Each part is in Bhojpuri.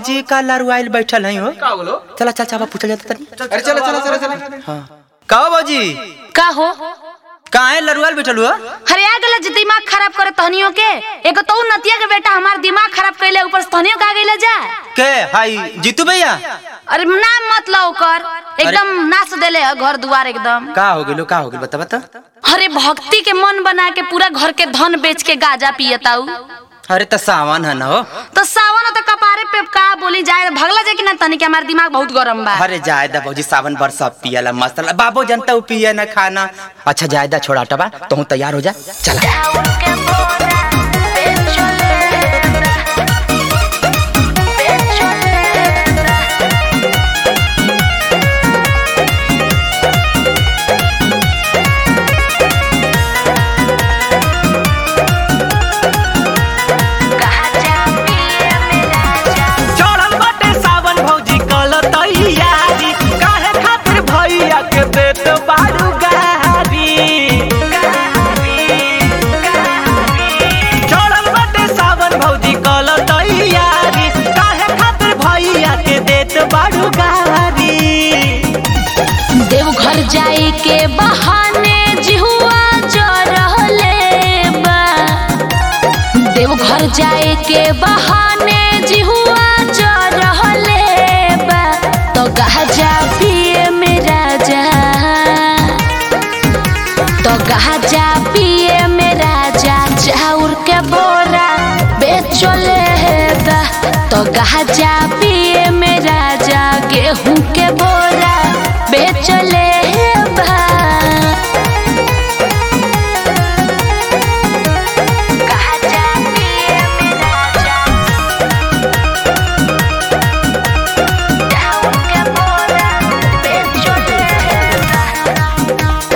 भौजी का लरुआइल बैठल है हो का बोलो चला चल चाबा पूछल जाता तनी अरे चलो चलो चलो चलो हाँ का हो भौजी का हो काहे लरुआइल बैठल हो हरे आ गेला जे दिमाग खराब करे तहनियों के एगो तो नतिया के बेटा हमार दिमाग खराब कैले ऊपर से तहनियों का गेला जा के हाई जीतू भैया अरे नाम मत लो कर एकदम नाच देले है घर दुआर एकदम का हो गेलो का हो गेलो बता बता अरे भक्ति के मन बना के पूरा घर के धन बेच के गाजा पियताऊ अरे त सावन है ना हो तो सावन तो कपारे पे का बोली जाए भगला जाए कि ना तनी के हमार दिमाग बहुत गरम बा अरे जायदा भौजी सावन भर सब पियला मस्त ला। बाबू जनता उ पिए ना खाना अच्छा जायदा छोड़ा टबा तू तैयार हो जा चला चढ़ल बाटे सावन भौजी कल तैयारी काहे खातिर भैया के देत बारू गारी चढ़ल बाटे सावन भौजी कल तैयारी काहे खातिर भैया के देत बारू गारी देवघर जाए के बहाने जिहुआ जो रहले बा देवघर जाए के बहाने जिहुआ जो रहले बा तो गाजा पिए मेरा जा तो गाजा पिए मेरा जा चाउर के बोरा बेचले बा तो गाजा पिए मेरा जा गेहूं के बोरा बेचले बा गाजा पिए मेरा जा चाउर के बोरा बेचले बा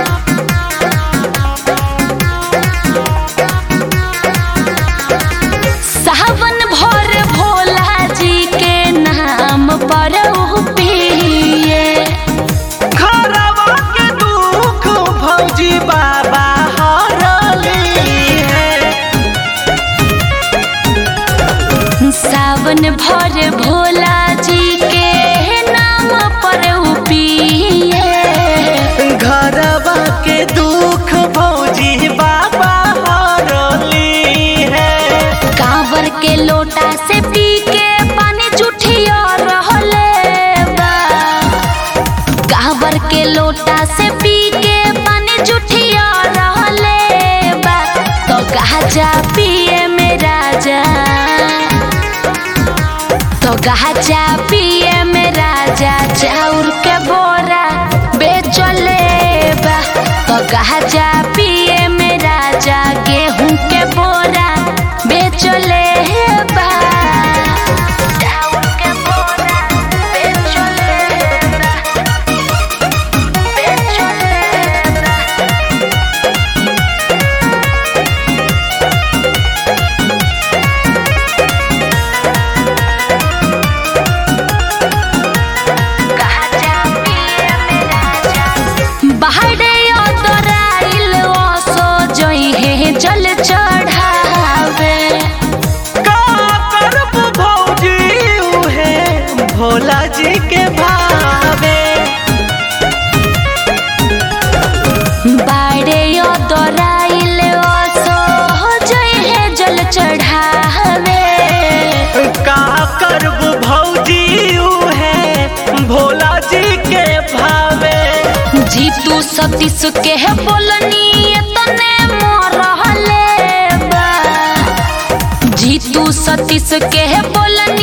सावन भर भोला जी के नाम पर पिए घरवा के दुख भौजी बाबा हरली है सावन भर भोला जी के नाम पर पिए घरवा के दुख भौजी बाबा हरली है कांवर के लोटा से पी के पानी जुठिया रहले बा कांवर के लोटा से पी के पानी जुठिया रहले बा तो गाजा पिए मेरा जा तो गाजा पिए मेरा जा चाउर के बोरा बेचले बा तो गाजा पिए मेरा जा गेहूं के बोरा बेचले बा चाउर के बोरा बेचले बा बेचले बा बाहरे अतराइल ओसो जइहे जल चढ़ावे का करब भौजी उहे भोला जी के भावे बाड़े अतराइल ओसो जइहे जल चढ़ावे का करब भौजी उहे भोला जी के भावे जीतू सतीश के बोलनी तने मरहले बा जीतू सतीश के बोलनी